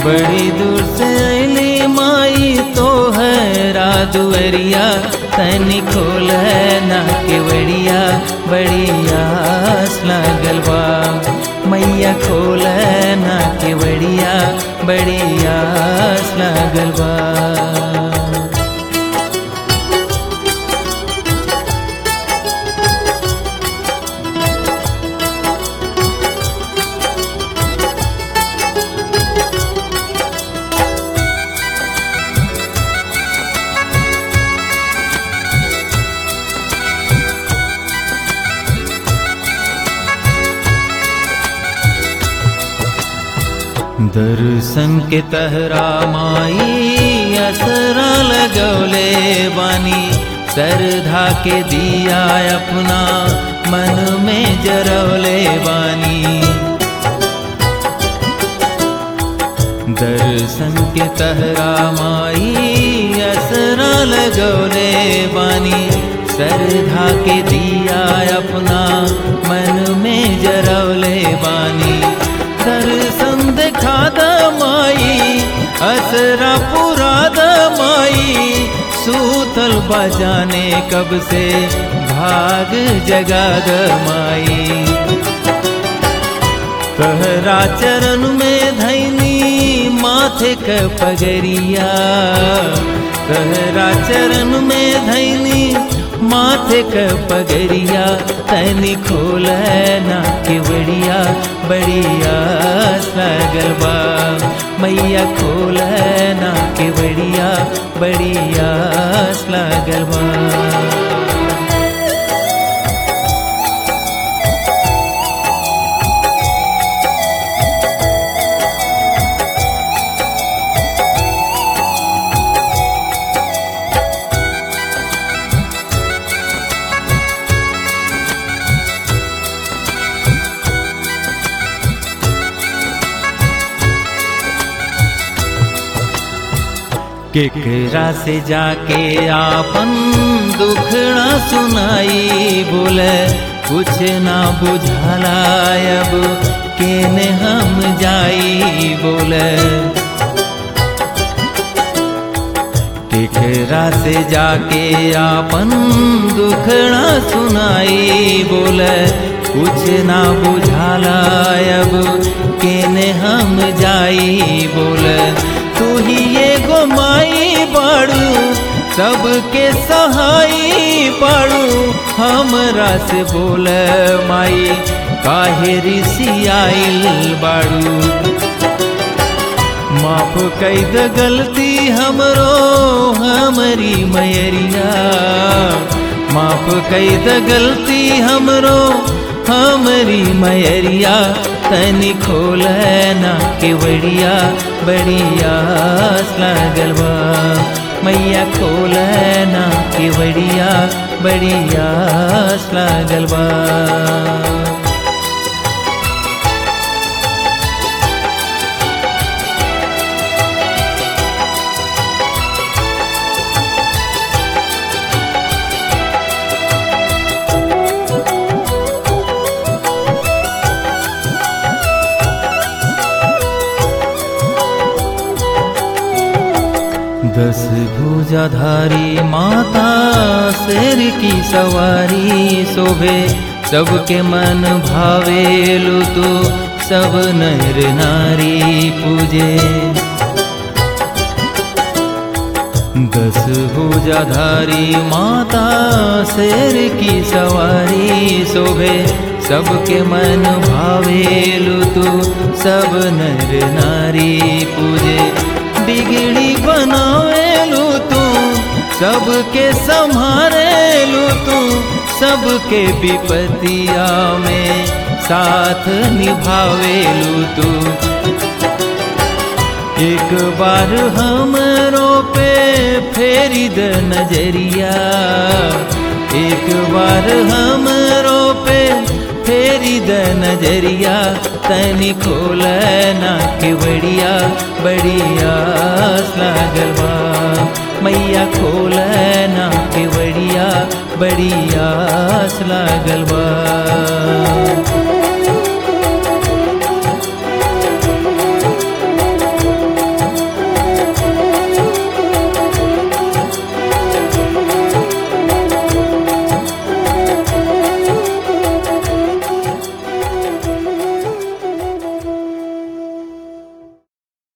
बड़ी दूर से अली माई तो है रादुअरिया तनी खोल ना केवड़िया बड़ी आस लागल बा मैया खोल ना केवड़िया बड़ी आस लागल बा दर्शन के तहरा माई असरा लगौले बानी सरधा के दिया अपना मन में जरौले बानी दर्शन के तहरा माई असरा लगौले बानी सरधा के दिया अपना मन में जरौले बानी दर्शन देखा माई असरा पुरा माई सूतल बजाने कब से भाग जगा माई तहरा चरण में धैनी माथे क पगरिया तहरा चरण में धैनी माथे क पगरिया तैनी खोल ना केवड़िया बढ़िया लगल बा मैया खोल ना केवड़िया बढ़िया लगल बा केकरा से जाके आपन दुखड़ा सुनाई बोले कुछ ना बुझाला अब केने हम जाई बोले केकरा से जाके आपन दुखड़ा सुनाई बोले कुछ ना बुझाला अब केने हम जाई बोले तू ही एगो माई बाड़ू सबके सहाई बाड़ू हमरा से बोल माई काहे ऋषियाइल बाड़ू माफ कई द गलती हमरो हमारी मैरिया माफ कई द गलती हमरो हमारी मैरिया तनी खोल ना केवड़िया बढ़िया लागल बा मैया खोल ना केवड़िया बढ़िया लागल बा दस भुजाधारी माता शेर की सवारी शोभे सबके मन भावेलु तो सब नर नारी पूजे दस भुजाधारी माता शेर की सवारी शोभे सबके मन भावेलु तो सब नर नारी पूजे बिगड़ी बनावेलू तू सबके संभारेलू तू सबके विपतिया में साथ निभावेलू तू एक बार हमरो पे फेरी द नजरिया एक बार हमरो पे फेरी द नजरिया तनी खोल ना केवड़िया बढ़िया लागल बा मैया खोल ना केवड़िया बढ़िया लागल बा